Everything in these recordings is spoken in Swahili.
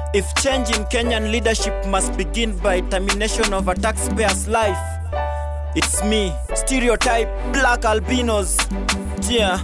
If change in Kenyan leadership must begin by termination of a taxpayer's life, it's me, stereotype black albinos. Yeah.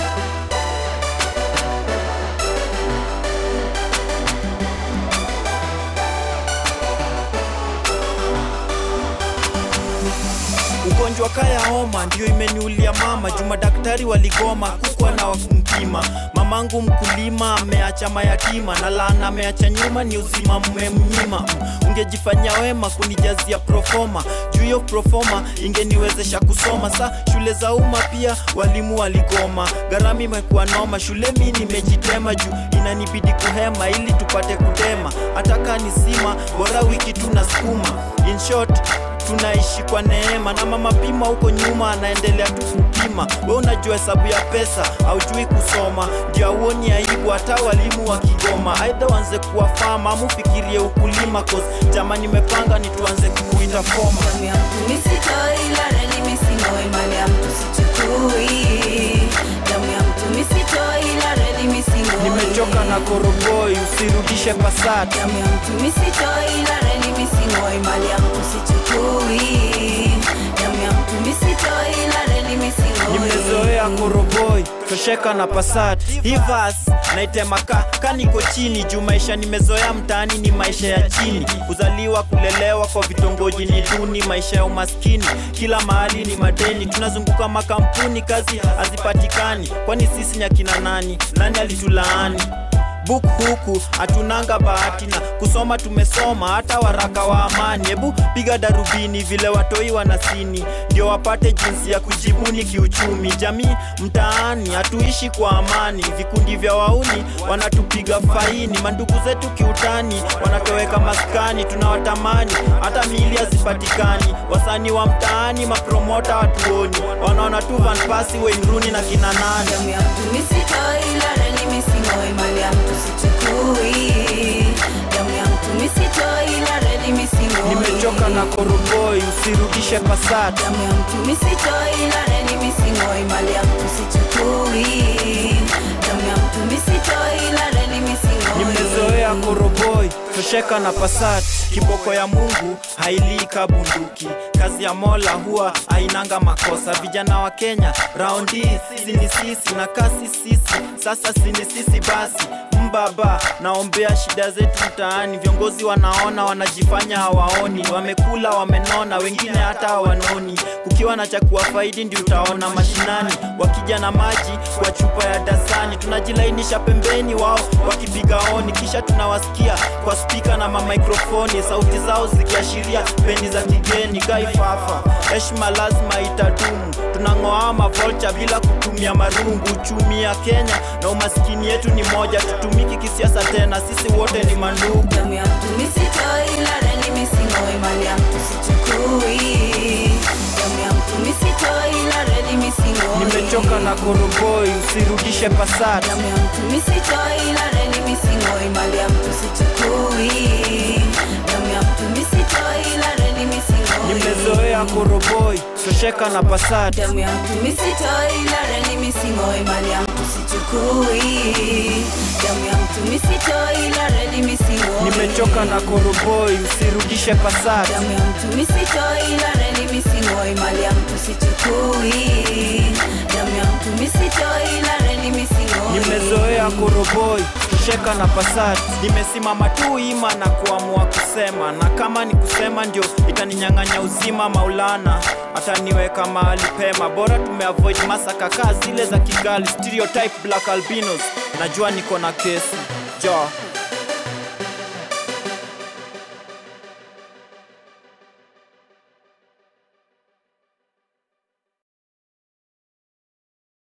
Ugonjwa kaya homa ndio imeniulia mama, juma daktari waligoma kukwa na wakumpima. Mamangu mkulima ameacha mayatima, na laana ameacha nyuma ni uzima mmemnyima. Ungejifanyia wema kunijazia profoma, juu hiyo profoma ingeniwezesha kusoma. Sa shule za umma pia walimu waligoma, gharama imekuwa noma. Shule mi nimejitema juu inanibidi kuhema ili tupate kutema, hata kanisima bora wiki tunasukuma. In short tunaishi kwa neema na mama pima huko nyuma anaendelea tu kupima. We unajua hesabu ya pesa, haujui kusoma, ndio auoni aibu hata walimu wa Kigoma. Aidha wanze kuwa fama ama ufikirie ukulima, cause jama nimepanga ni tuanze kukuita foma. Damu ya mtu misitoi, ila reli mising'oi, mali ya mtu sichukui. Damu ya mtu misitoi, ila reli mising'oi. Nimechoka na koroboi, usirudishe pasati. Damu ya mtu misitoi, ila reli mising'oi, mali ya mtu sichukui. Damu ya mtu misitoi, ila reli mising'oi. nimezoea koroboi tosheka na pasat hivas naitemaka kaniko chini juu maisha nimezoea mtaani ni maisha ya chini kuzaliwa kulelewa kwa vitongoji ni duni maisha ya umaskini kila mahali ni madeni tunazunguka makampuni kazi hazipatikani kwani sisi ni akina nani nani alitulaani buk huku hatunanga bahati na kusoma tumesoma hata waraka wa amani hebu piga darubini vile watoi wanasini ndio wapate jinsi ya kujibuni kiuchumi jamii mtaani hatuishi kwa amani vikundi vya wauni wanatupiga faini mandugu zetu kiutani wanatoweka maskani tunawatamani hata miili hazipatikani wasanii wa mtaani mapromota watuoni wanaona tu vanpasi weinruni na kina nani Damu ya mtu misitoi, ila reli mising'oi, mali ya mtu sichukui. Damu ya mtu misitoi, ila reli mising'oi. nimechoka na koroboi usirudishe pasati Damu ya mtu misitoi, ila reli mising'oi, mali ya mtu sichukui. Damu ya mtu misitoi, ila reli mising'oi. nimezoea koroboi tosheka na pasati kiboko ya mungu hailika bunduki kazi ya mola huwa hainanga makosa vijana wa kenya raundi sini sisi na kasi sisi sasa sini sisi basi mbaba naombea shida zetu mtaani viongozi wanaona wanajifanya hawaoni wamekula wamenona wengine hata hawanoni kukiwa na cha kuwafaidi ndio utaona mashinani wakija na maji kwa chupa ya dasani tunajilainisha pembeni wao wakipiga oni kisha tunawasikia kwa spika na mamikrofoni sauti zao zikiashiria pendi za kigeni gaifafa heshima lazima itadumu tunang'oa mavolcha bila kutumia marungu uchumi ya kenya na umaskini yetu ni moja tutumiki kisiasa tena sisi wote ni mandugu Damu ya mtu misitoi, ila reli mising'oi, mali ya mtu sichukui. Damu ya mtu misitoi, ila reli mising'oi. nimechoka na koroboi usirudishe pasati Damu ya mtu misitoi, ila reli mising'oi, mali ya mtu sichukui. Damu ya mtu misitoi, ila reli mising'oi. nimezoea koroboi tosheka na pasati Damu ya mtu misitoi, ila reli mising'oi, mali ya mtu sichukui. Damu ya mtu misitoi, ila reli mising'oi. nimechoka na koroboi usirudishe pasati Damu ya mtu misitoi, ila reli mising'oi, mali ya mtu sichukui. Damu ya mtu misitoi, ila reli mising'oi. nimezoea koroboi tosheka na pasati nimesimama tu ima na kuamua kusema na kama ni kusema ndio itaninyang'anya uzima maulana ataniweka mahali pema bora tumeavoid masaka kaa zile za kigali stereotype black albinos najua niko na kesi jo